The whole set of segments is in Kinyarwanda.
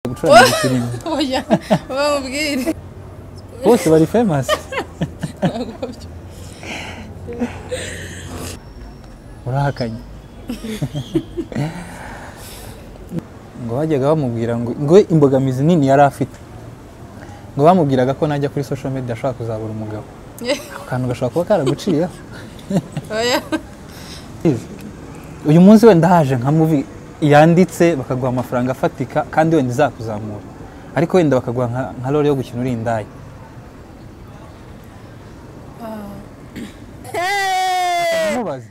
gucuranga ifirimbi oya bamubwire bose bari famasi urahakanye ngo bajyaga bamubwira ngo ngo imbogamizi nini yari afite ngo bamubwiraga ko najya kuri social media ashobora kuzabura umugabo ako kantu gashobora kuba karaguciyeho oya uyu munsi wenda haje nka muvi yanditse bakaguha amafaranga afatika kandi wenda izakuzamura ariko wenda bakaguha nka- nka role yo gukina uri indaya Mubaze.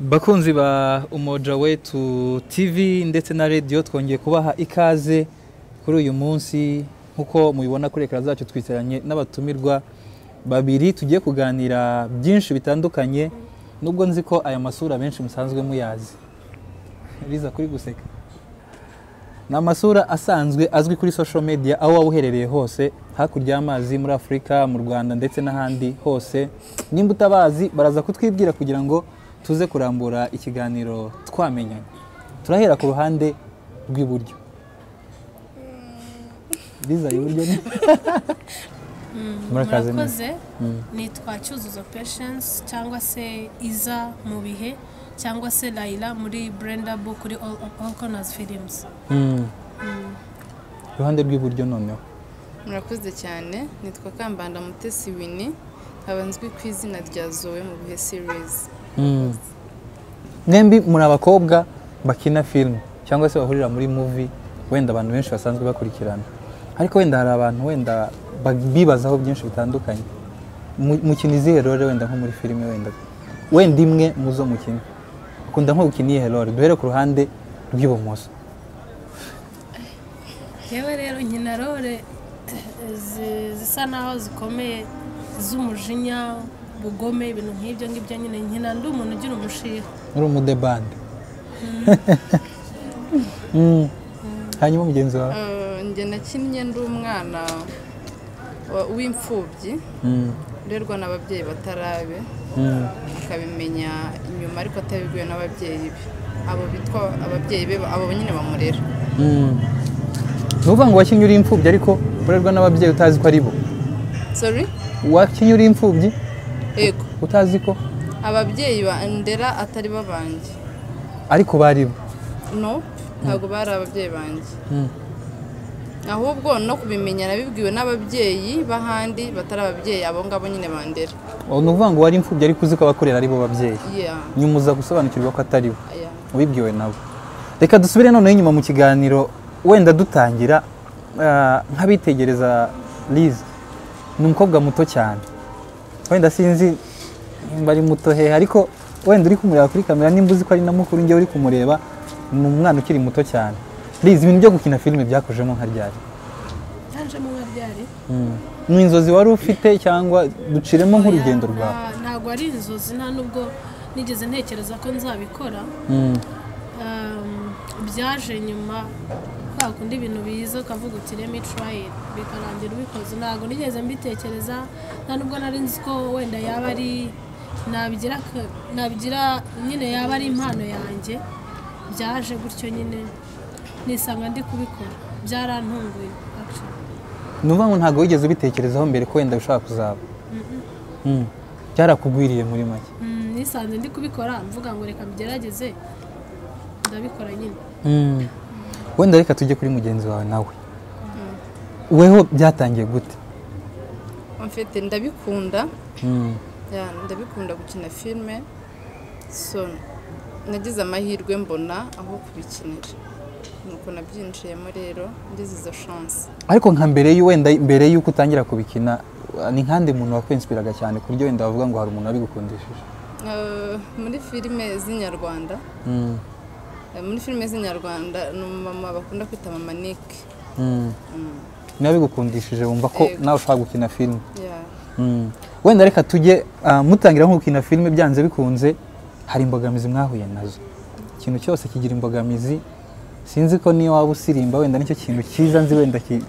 bakunzi ba umoja wetu tv ndetse na radiyo twongeye kubaha ikaze kuri uyu munsi nk'uko mubibona kuri ekara zacu twicaranye n'abatumirwa babiri tugiye kuganira byinshi bitandukanye nubwo nzi ko aya masura benshi musanzwe muyazi riza kuri guseka ni amasura asanzwe azwi kuri social media aho waba uherereye hose hakurya y'amazi muri afurika mu rwanda ndetse n'ahandi hose nimba utabazi baraza kutwibwira kugira ngo tuze kurambura ikiganiro twamenyanye turahera ku ruhande rw'iburyo riza iburyo ni murakaze neza murakoze nitwa cyuzuzo patience cyangwa se iza mu bihe cyangwa se layira muri brenda bo kuri all All corners films Mm. iruhande rw'iburyo noneho murakoze cyane nitwa kambanda mutesi wini nkaba nzwi ku izina rya zoe mu bihe serizi Mm. mwembi muri abakobwa bakina filime cyangwa se bahurira muri muvi wenda abantu benshi basanzwe bakurikirana ariko wenda hari abantu wenda ba- bibazaho byinshi bitandukanye Mu- mukina izihe role wenda nko muri filime wenda wenda imwe mu zo mukina ukunda nko gukina iyihe role duhere ku ruhande rw'ibumoso yewe rero nkina role zi- zisa naho zikomeye z'umujinya ubugome ibintu nk'ibyo ngibyo nyine nkina ndi umuntu ugira umushiha uri umudebande Mm. hanyuma mugenzi wawe njye nakinnye ndi umwana wa- w'imfubyi Mm. urerwa n'ababyeyi batarabe Mm. akabimenya inyuma ariko atabibwiwe n'ababyeyi be abo bitwa ababyeyi be abo nyine bamurera ni ukuvuga ngo wakinnye uri imfubyi ariko urerwa n'ababyeyi utazi ko ari bo sorry wakinnye uri imfubyi yego utazi ko ababyeyi bandera atari bo banjye ariko bari bo no ntabwo bari ababyeyi banjye Mm. ahubwo no kubimenya nabibwiwe n'ababyeyi b'ahandi batari ababyeyi abo ngabo nyine bandera Ubu ni ukuvuga ngo wari imfubyi ariko uzi ko abakorera ari bo babyeyi yeah nyuma uza gusobanukirwa ko atari bo yeah wibwiwe nabo reka dusubire noneho inyuma mu kiganiro wenda dutangira ah, nk'abitegereza liza ni umukobwa muto cyane wenda sinzi nimba ari muto hehe ariko wenda uri kumureba kuri kamera nimba uzi ko ari na mukuru njyewe uri kumureba ni umwana ukiri muto cyane liza ibintu byo gukina filime byakujemo nka ryari yanjemo nka ryari ni inzozi wari ufite cyangwa duciremo nk'urugendo rwawe Nta- ntabwo ari inzozi nta nubwo nigeze ntekereza ko nzabikora Mm, um, byaje nyuma kwa kundi ibintu biza ukavuga uti remi turayiti bikarangira ubikoze ntabwo nigeze mbitekereza nta nubwo nari nzi ko wenda yaba ari nabigira ka- nabigira nyine yaba ari impano yanjye byaje gutyo nyine nisanga ndi kubikora byarantunguye actually. ni ukuvuga ngo ntabwo wigeze ubitekerezaho mbere ko wenda ushaka kuzaba Mm, byarakugwiriye muri make Mm, nisanze ndi kubikora mvuga ngo reka mbigerageze ndabikora nyine Mm. wenda reka tujye kuri mugenzi wawe nawe weho byatangiye gute mfite ndabikunda Mm, Yeah, ndabikunda gukina filime so nagize amahirwe mbona aho kubikinira nuko nabyinjiyemo rero ngize izo chance ariko nka mbere y'u- wenda mbere y'uko utangira kubikina ni nk'andi muntu wakwinspiraga cyane ku buryo wenda wavuga ngo hari umuntu wabigukundishije Eh, muri filime z'inyarwanda Mm, eh, muri filime z'inyarwanda ni umumama bakunda kwita mama nick mm. Mm, niba bigukundishije wumva ko Yego. nawe ushaka gukina filime yeah. Mm. wenda reka tujye ah, mutangira nko gukina filime byanze bikunze hari imbogamizi mwahuye nazo ikintu cyose kigira imbogamizi sinzi ko niyo waba usirimba wenda nicyo kintu cyiza nzi wenda ki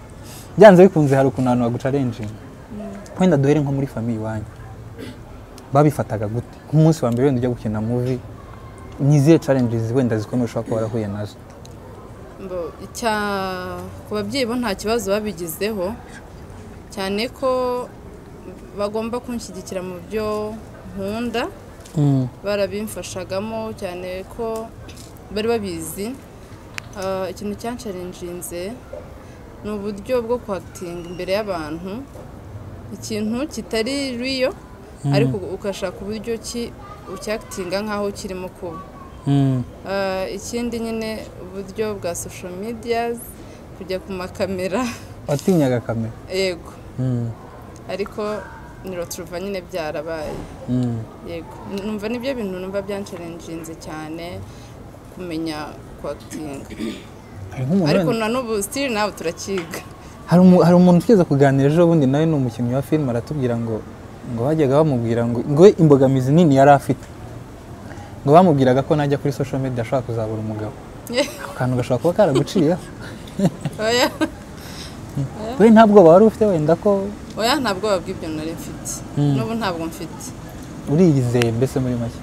byanze bikunze hari ukuntu abantu bagucarenjinga Mm, wenda duhere nko muri famiye iwanyu babifataga gute nk'umunsi wa mbere wenda ujya gukina muvi ni izihe challenges wenda zikomeye ushobora kuba warahuye nazo Mbo- icya- ku babyeyi bo nta kibazo babigizeho cyane ko bagomba kunshyigikira mu byo nkunda barabimfashagamo cyane ko bari babizi Ah, ikintu cyansharinjinze ni uburyo bwo kwakitinga imbere y'abantu ikintu kitari riyo ariko ugashaka uburyo ki- ucyakitinga nk'aho kirimo kuba Mm. Ah, ikindi nyine uburyo bwa social medias kujya ku makamera watinyaga kamera yego Mm. ariko niroturuva nyine byarabaye Mm. yego numva nibyo bintu numva byansharinjinze cyane kumenya kwakitinga Hari nk'umuntu ariko wenda- na n'ubu sitiri nawe turakiga hari umu- hari umuntu tugeze kuganira ejo bundi nawe ni umukinnyi wa filime aratubwira ngo ngo bajyaga bamubwira ngo ngo we imbogamizi nini yari afite ngo bamubwiraga ko najya kuri social media ashobora kuzabura umugabo ako kantu gashobora kuba karaguciyeho oya we nta bwoba wari ufite wenda ko oya nta bwoba bw'ibyo nari mfite n'ubu ntabwo mfite uriyizeye mbese muri make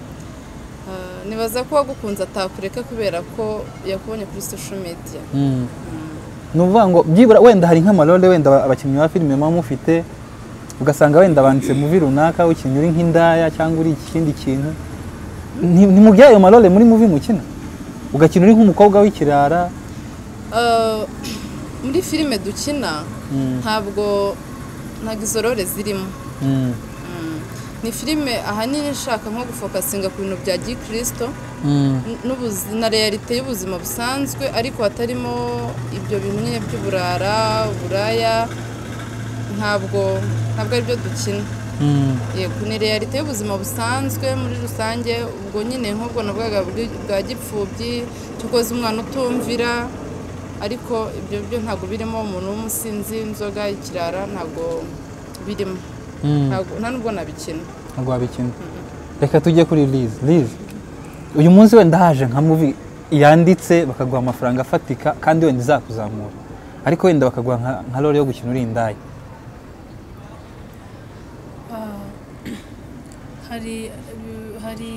Ah, nibaza ko uwagukunze atakureka kubera ko yakubonye kuri social media ni ukuvuga ngo byibura wenda hari nk'amarore wenda aba- abakinnyi ba filime muba mufite ugasanga wenda banditse muvi runaka ukinnyi uri nk'indaya cyangwa uri ikindi kintu ntimubyaye ayo marore muri muvi mukina ugakina uri nk'umukobwa w'ikirara Ah, muri filime dukina Mm. ntabwo ntabwo izo role zirimo Mm. Mm. ni filime ahanini ishaka nko gufokasinga ku bintu bya gikirisito Mm. n- n'ubuzi- na realite y'ubuzima busanzwe ariko hatarimo ibyo bintu nyine by'uburara uburaya ntabwo ntabwo aribyo dukina Mm. yego ni realite y'ubuzima busanzwe muri rusange ubwo nyine nk'ubwo nabwaga buri- bwa gipfubyi cyo koza umwana utumvira ariko ibyo byo ntabwo birimo umuntu w'umusinzi inzoga ikirara ntabwo birimo Mm. Ntabwo- nta nubwo nabikina ntabwo wabikina reka tujye kuri lize lize uyu munsi wenda haje nka muvi yanditse bakaguha amafaranga afatika kandi wenda izakuzamura ariko wenda bakaguha nka- nka rore yo gukina uri indaya Ah, hari hari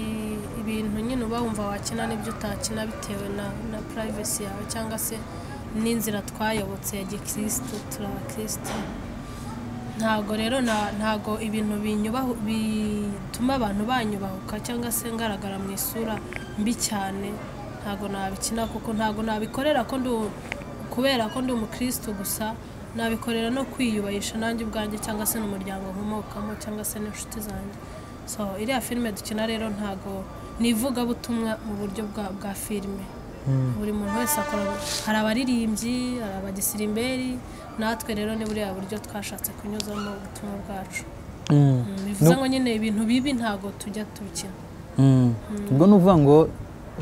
ibintu nyine uba wumva wakina n'ibyo utakina bitewe na na purayivesi yawe cyangwa se n'inzira twayobotse ya gikirisitu turabakirisitu ntago rero na- ntago ibintu binyubaho bituma abantu banyubahuka cyangwa se ngaragara mu isura mbi cyane ntago nabikina kuko ntago nabikorera ko ndi u- kubera ko ndi umukirisitu gusa nabikorera no kwiyubahisha nanjye ubwanjye cyangwa se n'umuryango nkomokamo cyangwa se n'inshuti zanjye so iriya filime dukina rero ntago ni ivugabutumwa mu buryo bwa, bwa filime buri muntu wese akora hari abaririmbyi hari abagisirimberi natwe rero ni buriya buryo twashatse kunyuzamo ubutumwa bwacu Mm. Mm, bivuze ngo nyine ibintu bibi ntago tujya tubikina Mm. ubwo ni uvuga ngo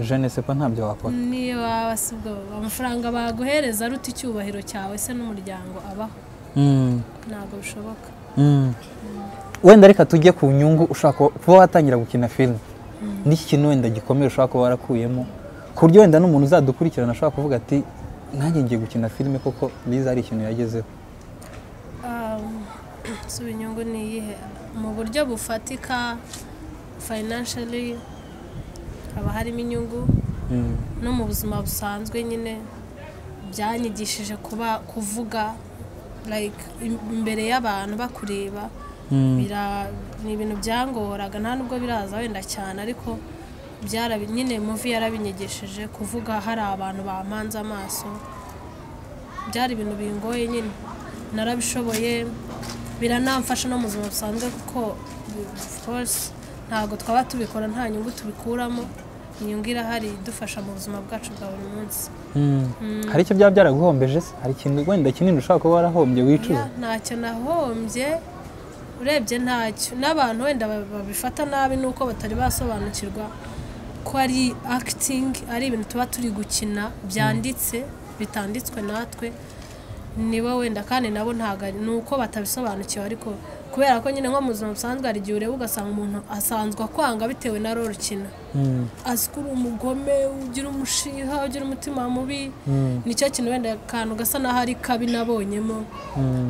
jene sepa ntabyo wakora niba basibwa amafaranga baguhereza aruta icyubahiro cyawe se n'umuryango abaho Mm. ntabwo bishoboka Mm. wenda reka tujye ku nyungu ushaka kuba- kuba watangira gukina filime n'iki kintu wenda gikomeye ushobora kuba warakuyemo ku buryo wenda n'umuntu uzadukurikirana ashobora kuvuga ati nanjye ngiye gukina filime koko lize hari ikintu yagezeho si inyungu ni iyihe mu buryo bufatika financially haba harimo inyungu Mm. no mu buzima busanzwe nyine byanyigishije kuba kuvuga like im- imbere y'abantu bakureba bira- ni ibintu byangoraga nta nubwo biraza wenda cyane ariko byarabi nyine muvi yarabinyigishije kuvuga hari abantu bampanze amaso byari ibintu bingoye nyine narabishoboye biranamfasha no mu buzima busanzwe kuko of course ntabwo twaba tubikora nta nyungu tubikuramo inyungu irahari idufasha mu buzima bwacu bwa buri munsi Mm. hari icyo byaba byaraguhombeje se hari ikintu wenda kinini ushobora kuba warahombye wicuza Ya, ntacyo nahombye urebye ntacyo n'abantu wenda ba- babifata nabi nuko batari basobanukirwa ko ari acting ari ibintu tuba turi gukina byanditse bitanditswe natwe niba wenda kandi nabo ntabwo ari- ni uko batabisobanukiwe ariko kubera ko nyine nko mu buzima busanzwe hari igihe ureba ugasanga umuntu asanzwe akwanga bitewe na roro ukina Mm, azi ko uri umugome ugira umushiha ugira umutima mubi mm, nicyo kintu wenda akantu gasa n'aho ari kabi nabonyemo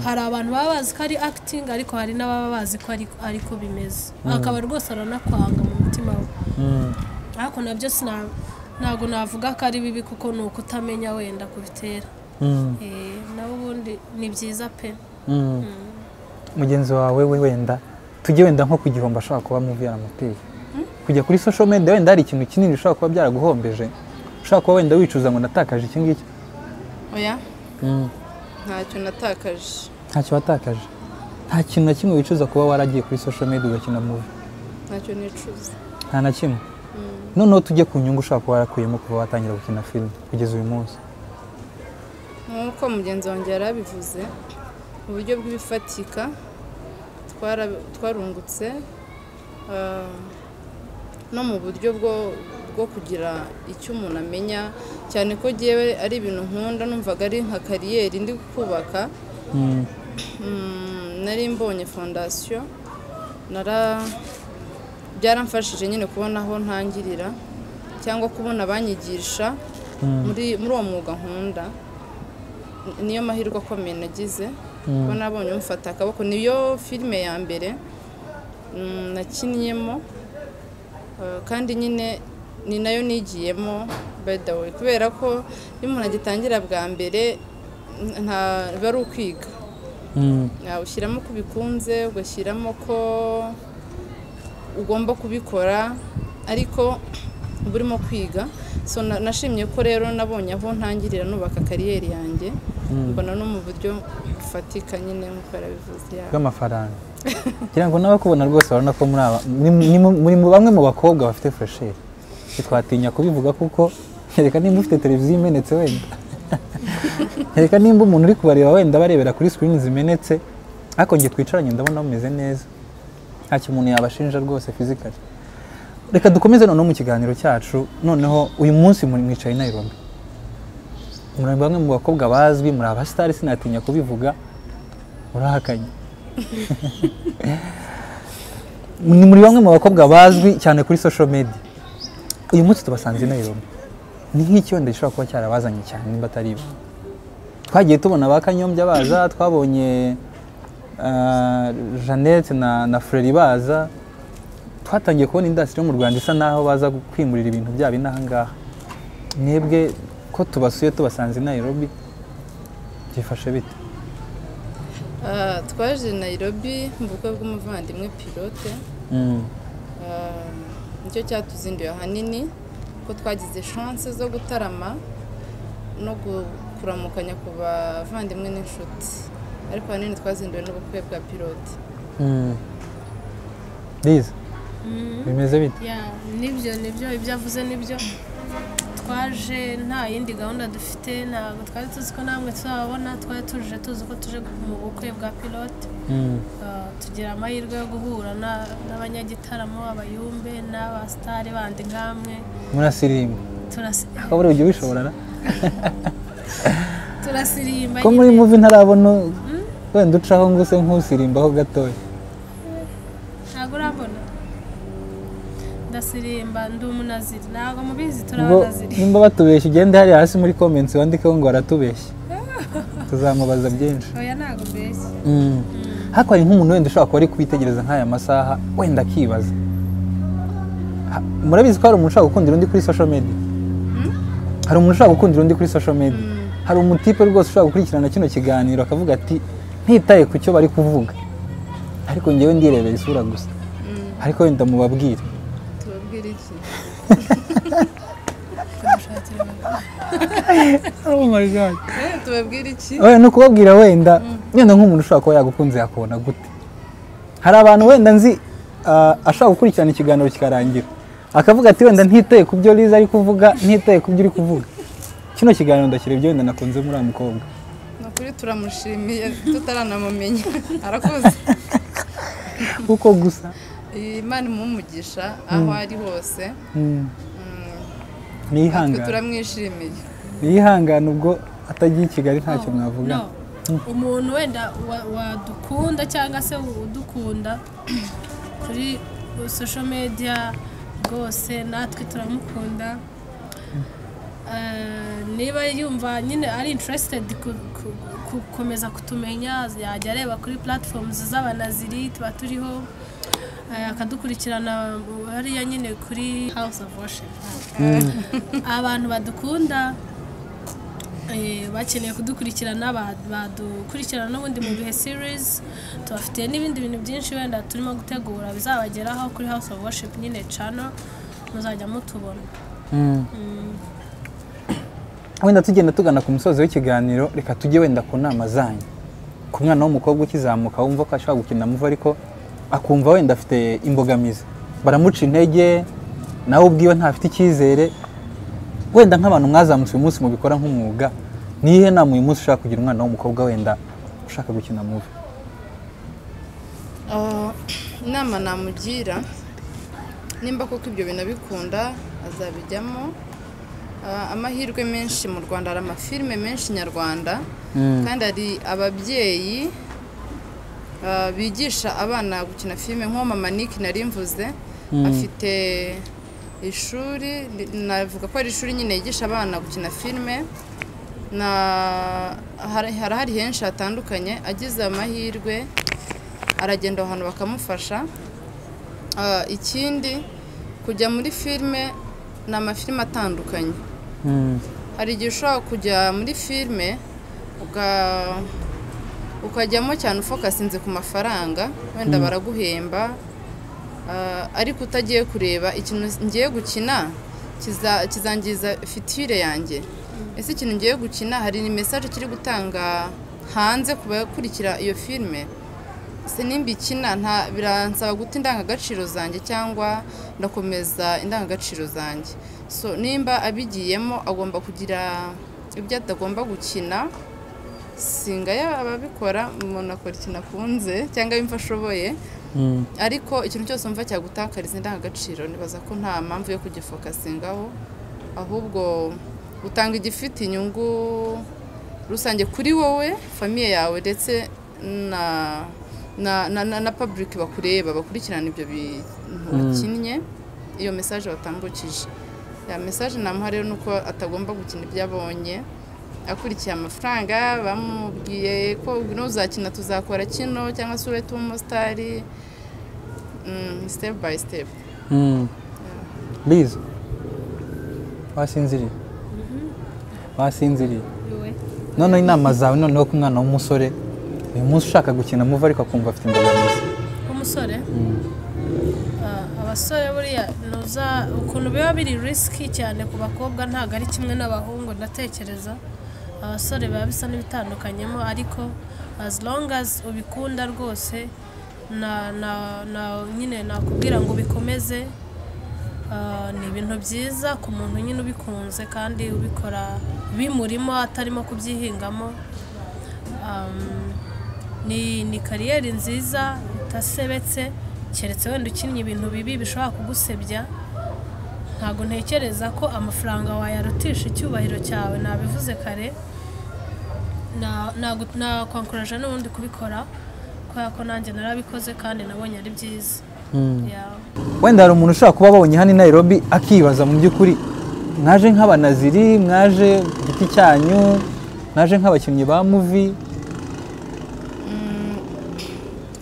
hari abantu baba bazi ko ari akitingi ariko hari n'ababa bazi ko ari- ari ko bimeze akaba rwose aranakwanga mu mutima we mm. ariko nabyo sina- ntabwo navuga ko ari bibi kuko ni ukutamenya wenda kubitera Mm, Eh, nawe ubundi ni byiza pe mm. mugenzi wawe we wenda tujye wenda nko ku gihombo ashobora kuba muvi yaramuteye kujya kuri social media wenda hari ikintu kinini ushobora kuba byaraguhombeje ushobora kuba wenda wicuza ngo natakaje iki ngiki oya Mm. ntacyo natakaje ntacyo watakaje nta kintu na kimwe wicuza kuba waragiye kuri social media ugakina muvi ntacyo nicuza nta na kimwe noneho tujye ku nyungu ushobora kuba warakuyemo kuva watangira gukina filime kugeza uyu munsi nk'uko mugenzi wanjye yari abivuze uburyo bw'ibifatika twara- twarungutse ah, no mu buryo bwo bwo kugira icyo umuntu amenya cyane ko ngewe ari ibintu nkunda numvaga ari nka kariyeri ndi kubaka Mm, Mm, nari mbonye fondasiyo nara byaramfashije nyine kubona aho ntangirira cyangwa kubona abanyigisha mm, muri muri uwo mwuga nkunda Ni- niyo mahirwe akomeye nagize Mm. kuko nabonye umufata akaboko niyo filime ya mbere mm, nakinniyemo Uh, kandi nyine ni nayo nigiyemo by the way kubera ko iyo umuntu agitangira bwa mbere n- nta biba ari ukwiga mm, Ah, ushyiramo ko ubikunze ugashyiramo ko ugomba kubikora ariko uba urimo kwiga so na- nashimye ko rero nabonye aho ntangirira nubaka kariyeri yanjye Mm. mbona no mu buryo bufatika nyine nk'uko yarabivuze yaba bw'amafaranga kugira ngo n'abakubona rwose barabona ko muri aba muri- ni mu- muri mu bamwe mu bakobwa bafite fresheri ntitwatinya kubivuga kuko reka nimba ufite televiziyo imenetse wenda reka nimba umuntu uri kubareba wenda barebera kuri sikirini zimenetse ariko nge twicaranye ndabona bumeze neza ntacyo umuntu yabashinja rwose fizikari reka dukomeze noneho mu kiganiro cyacu noneho uyu munsi muri mwicaye i Nairobi muri bamwe mu bakobwa bazwi muri abasitari sinatinya kubivuga murahakanye ni muri bamwe mu bakobwa bazwi cyane kuri social media uyu munsi tubasanze i Nairobi ni nk'icyondo gishobora kuba cyarabazanye cyane nimba atari ibi twagiye tubona ba kanyombya baza twabonye ah, jeannette na, na freri baza twatangiye kubona indasitiri yo mu rwanda isa n'aho baza kwimurira ibintu byabo inaha ngaha mwebwe ko tubasuye tubasanze i Nairobi byifashe bite Ah, twaje i Nairobi mu bukwe bw'umuvandimwe pilote Mm, Ah, nicyo cyatuzinduye ahanini ko twagize chance zo gutarama no gu- kuramukanya ku bavandimwe n'inshuti ariko ahanini twazinduwe n'ubukwe bwa pilote mm. Liza, bimeze bite ya nibyo nibyo ibyo avuze nibyo twaje nta yindi gahunda dufite ntabwo twari tuzi ko namwe tuzababona twari tuje tuzi ko tuje mu bukwe bwa pilote Mm, Uh, tugira amahirwe yo guhura na- n'abanyagitaramo abayumbe n'abasitari bandi nkamwe murasirimba Turasi- ko buriya ujya ubishobora na turasirimba ko muri nyine. muvi ntarabona wenda ucaho ngo use nk'usirimbaho gatoya ntabwo urabona ndasirimba ndi umunaziri ntabwo mubizi ubwo turabanaziri nimba batubeshya ugende hariya hasi muri comments wandikeho ngo aratubeshya tuzamubaza byinshi oya ntabwo mbeshya Mm. ariko hari nk'umuntu wenda ushobora kuba ari kwitegereza nk'aya masaha wenda akibaza Ha- murabizi ko hari umuntu ushobora gukundira undi kuri social media hari umuntu ushobora gukundira undi kuri social media hari umutipe rwose ushobora gukurikirana kino kiganiro akavuga ati ntitaye ku cyo bari kuvuga ariko ngewe ndirebera isura gusa ariko wenda mubabwire tubabwire iki oh my god Eh, tubabwire iki oya ni ukubabwira wenda wenda nk'umuntu ushobora kuba yagukunze yakubona gute hari abantu wenda nzi ah, ashobora gukurikirana ikiganiro kikarangira akavuga ati wenda ntitaye ku byo Liza ari kuvuga ntitaye ku byo uri kuvuga kino kiganiro ndakira ibyo wenda nakunze muri uriya mukobwa ni ukuri turamushimiye tutaranamumenya arakuze kuko gusa imana imumugisha aho ari hose mm, Mm, ni natwe ihangane turamwishimiye ni ihangane ubwo atagiye i Kigali ntacyo mwavuga No, umuntu wenda wa- wadukunda cyangwa se udukunda kuri social media rwose natwe turamukunda Eh, niba yumva nyine ari interested ku- ku- gukomeza kutumenya yajya areba kuri platforms z'abanaziri tuba turiho eh, akadukurikirana hariya nyine kuri house of worship abantu badukunda eh, bakeneye kudukurikirana ba- badukurikirana n'ubundi mu bihe series tubafitiye n'ibindi bintu byinshi wenda turimo gutegura bizabageraho kuri house of worship nyine channel muzajya mutubona wenda tugenda tugana ku musozi w'ikiganiro reka tujye wenda ku nama zanyu ku mwana w'umukobwa ukizamuka wumva ko ashobora gukina muvo ariko akumva wenda afite imbogamizi baramuca intege nawe ubwiwe ntafite icyizere wenda nk'abantu mwazamutse uyu munsi mubikora nk'umwuga nihe nama uyu munsi ushaka kugira umwana w'umukobwa wenda ushaka gukina muvo Ah, inama namugira nimba koko ibyo bintu abikunda azabijyamo Ah, amahirwe menshi mu rwanda hari amafilime menshi nyarwanda kandi hari ababyeyi ah, bigisha abana gukina filime nk'uwo mama Nick nari mvuze afite ishuri ndi- navuga ko ari ishuri nyine yigisha abana gukina filime na hari hari hari henshi hatandukanye agize amahirwe aragenda aho hantu bakamufasha Ah, ikindi kujya muri filime ni amafilime atandukanye hari igihe ushobora kujya muri filime uka- ukajyamo cyane ufokasinze ku mafaranga wenda baraguhemba ah, ariko utagiye kureba ikintu ngiye gukina kiza- kizangiza fitire yanjye ese ikintu ngiye gukina hari ni mesaje kiri gutanga hanze ku bakurikira iyo filime se nimba ikina nta biransaba guta indangagaciro zanjye cyangwa ndakomeza indangagaciro zanjye so nimba abigiyemo agomba kugira ibyo atagomba gukina singaya ababikora umuntu akora ikintu akunze cyangwa imva ashoboye ariko ikintu cyose wumva cyagutakariza indangagaciro nibaza ko nta mpamvu yo kugifokasingaho ahubwo utanga igifite inyungu rusange kuri wowe famiye yawe ndetse na na na, na, na public bakureba bakurikirana ibyo bintu wakinnye iyo message watambukije ya message namuha rero ni uko atagomba gukina ibyo abonye akurikiye amafaranga bamubwiye ko nuzakina tuzakora kino cyangwa se urete umumotari Mm, step by step liza wasinziriye wasinziriye Yowe. noneho inama zawe noneho ku mwana w'umusore uyu munsi ushaka gukina muvo ariko akumva afite imbogamizi umusore Ah, abasore buriya nuza ukuntu biba biri risiki cyane ku bakobwa ntabwo ari kimwe n'abahungu ndatekereza abasore biba bisa n'ibitandukanyemo ariko as long as ubikunda rwose na na na nyine nakubwira ngo ubikomeze Ah, ni ibintu byiza ku muntu nyine ubikunze kandi ubikora bimurimo atarimo kubyihingamo Um, ni ni kariyeri nziza utasebetse keretse wenda ukinnye ibintu bibi bishobora kugusebya ntabwo ntekereza ko amafaranga wayarutisha icyubahiro cyawe nabivuze kare na- nagu- nakwankuraje n'ubundi kubikora kubera ko nanjye narabikoze kandi nabonye ari byiza Yeah. wenda hari umuntu ushobora kuba abonye hano i Nairobi akibaza mu by'ukuri mwaje nk'abanaziri mwaje ku giti cyanyu mwaje nk'abakinnyi ba muvi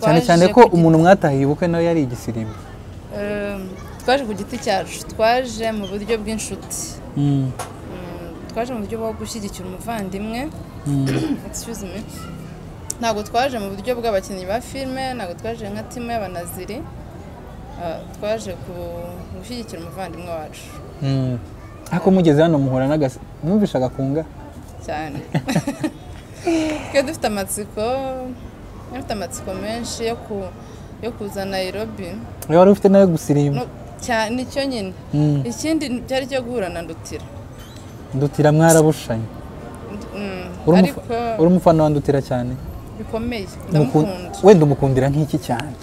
cyane Twaje cyane ko ku giti- umuntu mwatahiye ubukwe nawe yari igisirimbo Um, twaje ku giti cyacu twaje mu buryo bw'inshuti Mm, twaje mu buryo bwo gushyigikira umuvandimwe excuse me ntabwo twaje mu buryo bw'abakinnyi ba filime ntabwo twaje nka timu y'abanaziri Ah, twaje ku- gushyigikira umuvandimwe wacu Mm. ariko mugeze hano muhura n'agasi mwumvisha agakunga cyane twe dufite amatsiko dufite amatsiko menshi yo ku- yo kuza Nairobi niba wari ufite nawe gusirimba No, cya- nicyo nyine Mm. ikindi cyari cyo guhura na ndutira ndutira mwarabushanye Mm, Uri umufa- ariko uri umufana wa ndutira cyane bikomeye Umukun- ndamukunda wenda umukundira nk'iki cyane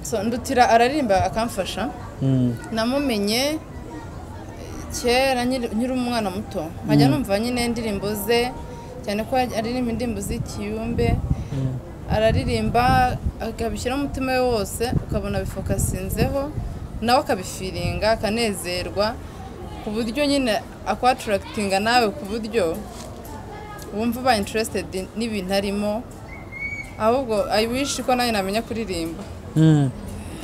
So, ndutira ararimba akamfasha Mm. namumenye kera nkiri nkiri umwana muto nkajya numva nyine indirimbo ze cyane ko aririmba indirimbo z'ikiyumbe araririmba akabishyiraho umutima we wose ukabona bifokasinzeho nawe akabifiringa akanezerwa ku buryo nyine akwatarakitinga nawe ku buryo wumva ubaye interesitedi n'ibintu arimo ahubwo ayi wishi ko nawe namenya kuririmba Mm.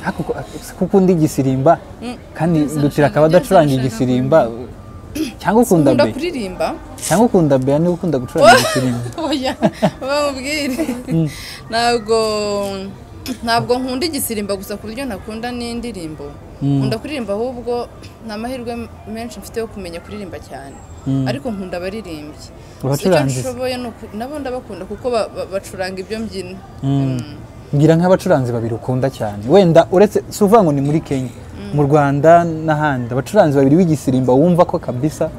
Ariko ko- kuko undi igisirimba kandi dutira akaba adacuranga igisirimba cyangwa ukunda ukunda be kuririmba cyangwa ukunda be niba ukunda gucuranga igisirimba oya bamubwire ntabwo ntabwo nkunda igisirimba gusa ku buryo ntakunda n'indirimbo Mm. nkunda kuririmba ahubwo nta mahirwe menshi mfite yo kumenya kuririmba cyane Mm. ariko nkunda abaririmbyi Gusa icyo abacurangizi nshoboye ni uku- nabo ndabakunda kuko ba- ba- bacuranga ibyo mbyino Mm. Mm. mbwira nk'abacuranzi babiri ukunda cyane wenda uretse si uvuga ngo ni muri kenya mu rwanda n'ahandi abacuranzi babiri b'igisirimba wumva ko kabisa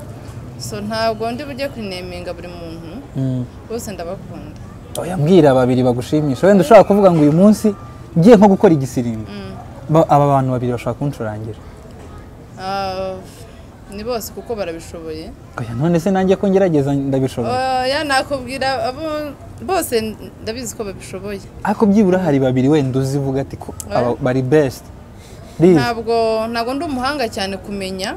so ntabwo ndi bujye kurineminga buri muntu bose ndabakunda oya mbwira babiri bagushimisha wenda ushobora kuvuga ngo uyu munsi ngiye nko gukora igisirimba Mm. Ba- aba bantu babiri bashobora kuncurangira Ah, ni bose kuko barabishoboye oya none se nanjye ko ngerageza ndabishobora oya nakubwira abo bose ndabizi ko babishoboye ariko byibura hari babiri wenda uzivuga ati ko aba Eh. bari best Please. ntabwo ntabwo ndi umuhanga cyane kumenya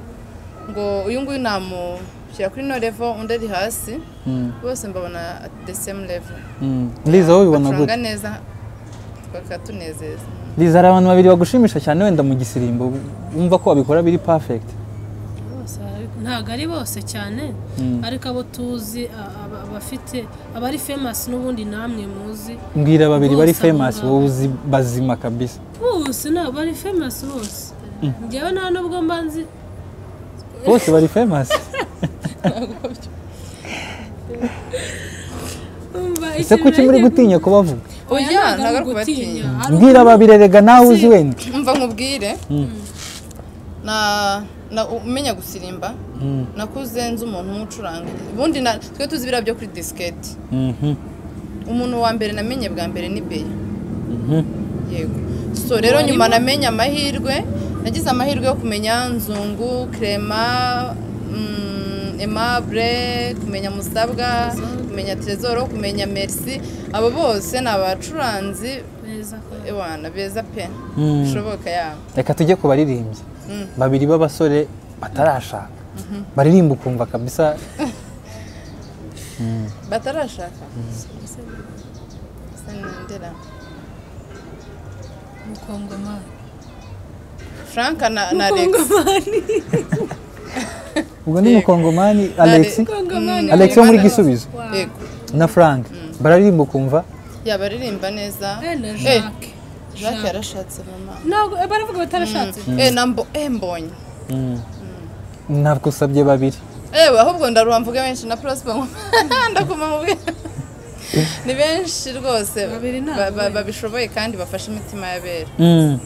ngo uyu nguyu namushyira kuri no level undi ari hasi Mm, bose mbabona at the same level mm. Liz wowe ubibona bacuranga gute neza bakatunezeza Liz hari abantu babiri bagushimisha cyane wenda mu gisirimbo wumva ko babikora biri perfect bose barabikora. ntabwo ari bose cyane Mm. ariko abo tuzi a- aba- abafite abari famasi n'ubundi namwe muzi mbwira babiri bari Bose famous abo wowe uzi bazima kabisa bose ntabwo bari famasi bose ngewe nta nubwo mba nzi bose bari famous umva ese kuki muri gutinya kubavuga oya ntabwo ari kubatinya mbwira babiri erega nawe uzi Si. wenda umva nkubwire na- na- umenya gusirimba Mm. nakuze nzi umuntu umwe ucuranga ubundi na- twe tuzi ibiriya byo kuri disiketi Mhm, umuntu wa mbere namenye bwa mbere ni beya mhm. yego so rero nyuma namenye amahirwe nagize amahirwe yo kumenya nzungu krema mm, aimable kumenya musabwa kumenya trezoro kumenya merci abo bose ni abacuranzi neza kora. ewana beza pe Mm. bishoboka yabo reka tujye ku baririmbyi Mm. babiri b'abasore batarashaka baririmba ukumva kabisa batarashaka sinendera mukongomani frank na, na alex ubwo ni mukongomani alex mukongomani alex wo muri gisubizo yego na frank bararirimba ukumva yabaririmba neza Eh, na Eh, jacques jacques yarashatse mama ntabwo eh, baravuga batarashatse eh na mbo eh mbonye ntabwo usabye babiri ewe ahubwo ndaruha mvuge benshi na prosper ngo ndakuma mubwe ni benshi rwose Babiri nabo ba- ba- we. babishoboye kandi bafashe imitima y'abera Mm.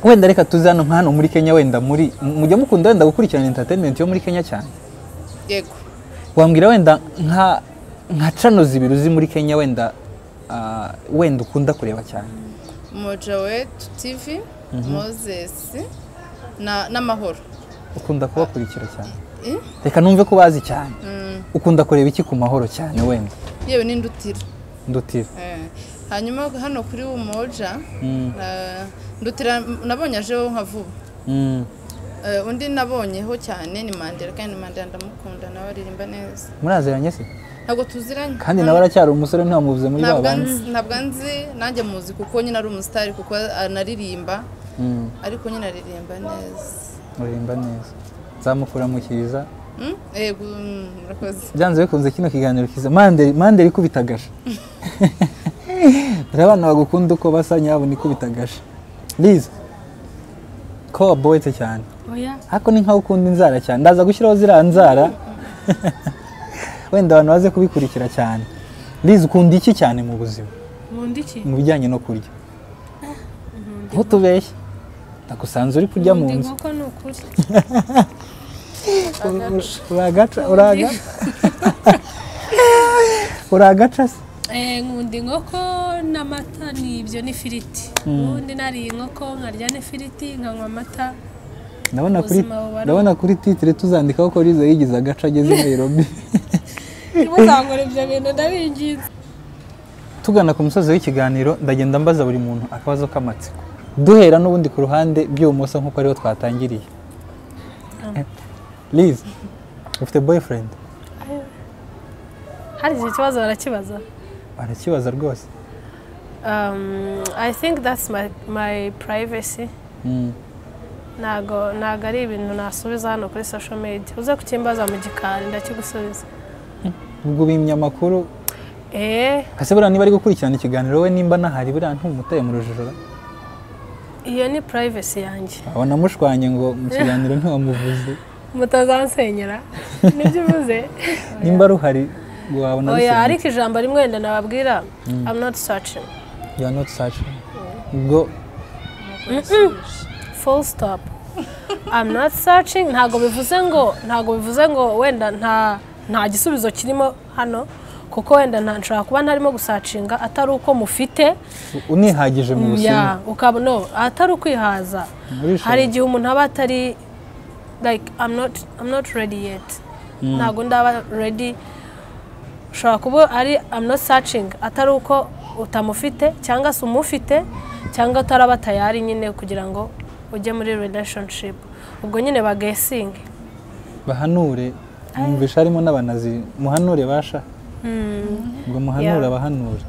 wenda reka tuze hano nka hano muri kenya wenda muri mujya mukunda wenda gukurikirana entertainment yo muri kenya cyane yego wambwira wenda nka nka cano zibiri uzi muri kenya wenda ah, wenda ukunda kureba cyane moja wetu tv moses na- n'amahoro ukunda kubakurikira cyane Eh? reka numve ko bazi cyane Mm, ukunda kureba iki ku mahoro cyane wenda yewe n'indutira ndutira Eh, hanyuma hano kuri umoja Mm, eh, ndutira nabonye ajeho nka vuba mm. Eh, undi nabonyeho cyane ni mandela kandi mandela ndamukunda nawe aririmba neza muraziranye se ntabwo tuziranye kandi Hano- nawe aracyari umusore ntiwamuvuze muri ba ntabwo bandi nzi- ntabwo nzi nanjye muzi kuko nyine ari umusitari kuko anaririmba Mm, ariko nyine aririmba neza uririmba neza nzamukuramukiriza Mm? yego mm, murakoze byanze bikunze kino kiganiro kiza manderi manderi ikubitagasha dore abana bagukunda uko basa nyabo nikubitagasha liza ko waboyetse cyane oya ariko ni nkaho ukunda inzara cyane ndaza gushyiraho ziriya nzara wenda abantu baze kubikurikira cyane liza ukunda iki cyane mu buzima nkunda iki mu bijyanye no kurya ntutubeshye ndagusanze uri kurya mu Nkunda nzu inkoko ni ukuri uragaca uragaca uragaca se Eh, nkunda inkoko n'amata ni ibyo n'ifiriti ubundi nariye inkoko nkarya n'ifiriti nkanywa amata ndabona kuri Ubuzima buba ari ndabona kuri titire tuzandikaho ko Liza yigize agace ageze i Nairobi ntimuzangore ibyo bintu ndabinginze tugana ku musozi w'ikiganiro ndagenda mbaza buri muntu akabazo k'amatsiko duhera n'ubundi ku ruhande by'ibumoso nk'uko ariho twatangiriye liz ufite boyfriend hari iki kibazo barakibaza arakibaza rwose Um, I think that's my, my privacy Mm. ntago ntago ari ibintu nasubiza hano kuri social media uze kukimbaza mu gikari ndakigusubiza ubwo bimya amakuru eh kase buriya niba ari gukurikirana ikiganiro we nimba nahari buriya ntumutaye mu rujijo iyo ni privacy yanjye abona amushwanye ngo mu kiganiro ntiwamuvuze mutazansenyera nibyo uvuze nimba ruhari wabona oya bisenyutse. ariko ijambo rimwe wenda nababwira I'm not searching you are not searching ubwo full stop I'm not searching ntago bivuze ngo ntago bivuze ngo wenda nta nta gisubizo kirimo hano kuko wenda nta nshobora kuba ntarimo gusacinga atari uko mufite unihagije mu ya buzima ukaba no atari ukwihaza Urishoboye. hari igihe umuntu aba atari like I'm not I'm not ready yet ntabwo ndaba ready ushobora kuba ari I'm not searching atari uko utamufite cyangwa se umufite cyangwa utaraba tayari nyine kugira ngo ujye muri relationship ubwo nyine bagesinge bahanure mwumvisha harimo n'abanazi muhanure basha ubwo muhanure Yeah. abahanure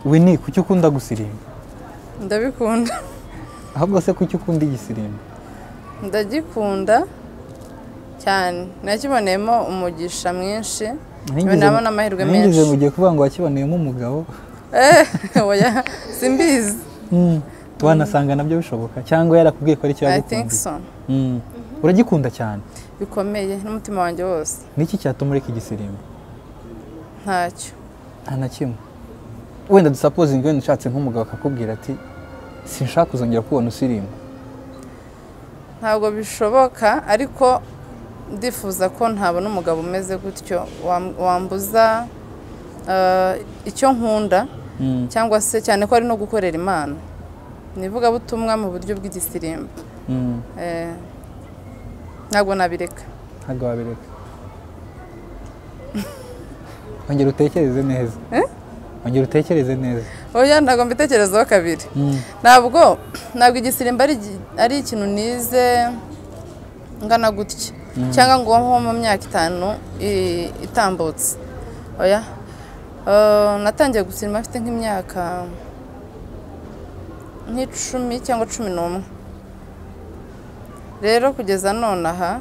wini kuki ukunda gusirimba ndabikunda ahubwo se kuki ukunda igisirimba ndagikunda cyane nakiboneyemo umugisha mwinshi Nigeze- nabona amahirwe nigeze menshi mugiye kuvuga ngo wakiboneyemo umugabo Eh, oya simbizi Mm. wanasanga nabyo bishoboka cyangwa yarakubwiye ko ari cyo i think yagukundiye so Mm. uragikunda cyane bikomeye n'umutima wanjye wose niki cyatuma ureka igisirimba ntacyo nta na kimwe wenda dusapozingi wenda ushatse nk'umugabo akakubwira ati sinshaka kuzongera kubona usirimba ntabwo bishoboka ariko ndifuza ko ntabona umugabo umeze gutyo wam- wambuza eh, icyo nkunda Mm. cyangwa se cyane ko ari no gukorera imana ni ivugabutumwa mu buryo bw'igisirimba Mm. Eh, ntabwo nabireka ntabwo wabireka ongera utekereze neza ongera utekereze neza oya ntabwo mbitekerezaho kabiri Mm. ntabwo ntabwo igisirimba ari igi- ari ikintu nize ngana gutya cyangwa ngo nko mu myaka itanu i- itambutse oya Eh, natangiye gusirimba mfite nk'imyaka nk'icumi cyangwa cumi n'umwe rero kugeza none aha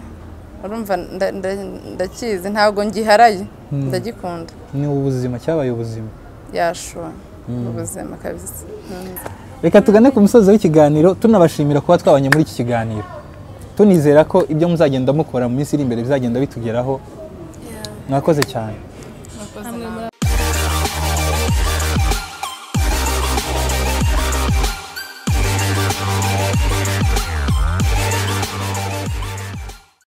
urumva nda- nda- ndakizi ntabwo ngiharaye ndagikunda ni ubuzima cyabaye ubuzima yashuwe ubuzima kabisa Mm. reka tugane ku musozi w'ikiganiro tunabashimira kuba twabanye muri iki kiganiro tunizera ko ibyo muzagenda mukora mu minsi iri imbere bizagenda bitugeraho mwakoze cyane